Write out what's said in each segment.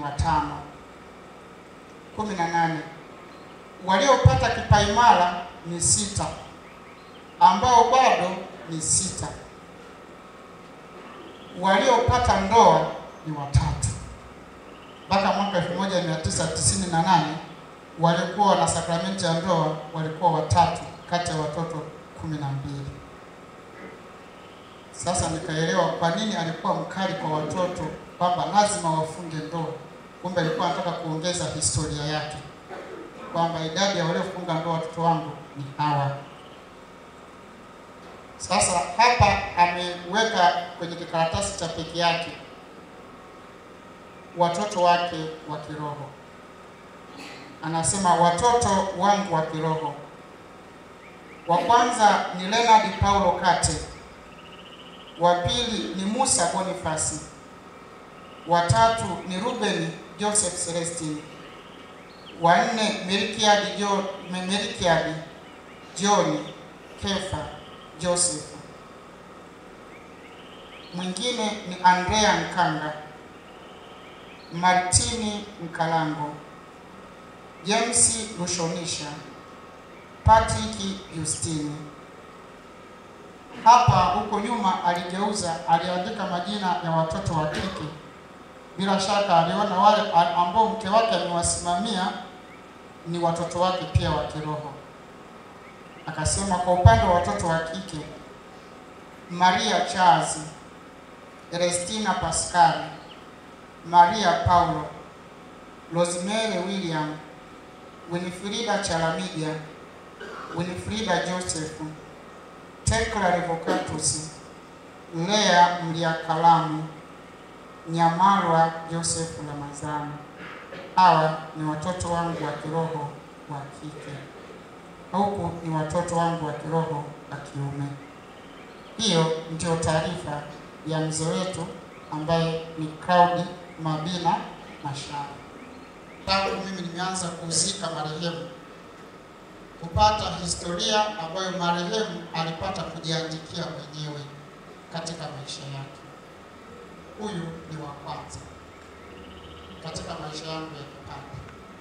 watano. kumi na nane waliopata kipaimara ni sita, ambao bado ni sita. Waliopata ndoa ni watatu. Mpaka mwaka 1998 walikuwa na sakramenti ya ndoa walikuwa watatu kati ya watoto kumi na mbili. Sasa nikaelewa kwa nini alikuwa mkali kwa watoto kwamba lazima wafunge ndoa. Kumbe alikuwa anataka kuongeza historia yake kwamba idadi ya waliofunga ndoa watoto wangu ni hawa. Sasa hapa ameweka kwenye kikaratasi cha peke yake watoto wake wa kiroho. Anasema watoto wangu wa kiroho, wa kwanza ni Leonard Paulo Kate, wa pili ni Musa Bonifasi, wa tatu ni Ruben Joseph Celestine, wa nne Melkiadi Jo Melkiadi John Kefa Joseph, mwingine ni Andrea Nkanga, Martini Mkalango, James Rushonisha, Patrick Justini. Hapa huko nyuma aligeuza, aliandika majina ya watoto wa kike. Bila shaka aliona wale ambao mke wake amewasimamia ni watoto wake pia wa kiroho. Akasema kwa upande wa watoto wa kike, Maria Charles, Erestina Pascali, Maria Paulo, Rosemary William, Winifrida Chalamija, Winifrida Joseph, Tekla Revocatus, Lea Mliakalamu, Nyamarwa Joseph Ramazani. Hawa ni watoto wangu wa kiroho wa kike, huku ni watoto wangu wa kiroho wa kiume. Hiyo ndio taarifa ya mzee wetu ambaye ni Claudi Mabina Mashara. Tangu mimi nimeanza kuzika marehemu, kupata historia ambayo marehemu alipata kujiandikia mwenyewe katika maisha yake. Huyu ni wa kwanza katika maisha yangu ya kipapa,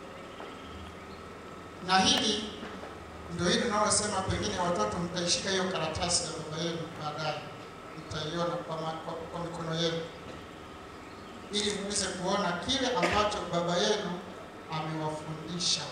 na hili ndio hili tunalosema, pengine watoto mtaishika hiyo karatasi ya baba yenu baadaye, mtaiona kwa, kwa, kwa mikono yenu ili muweze kuona kile ambacho baba yenu amewafundisha.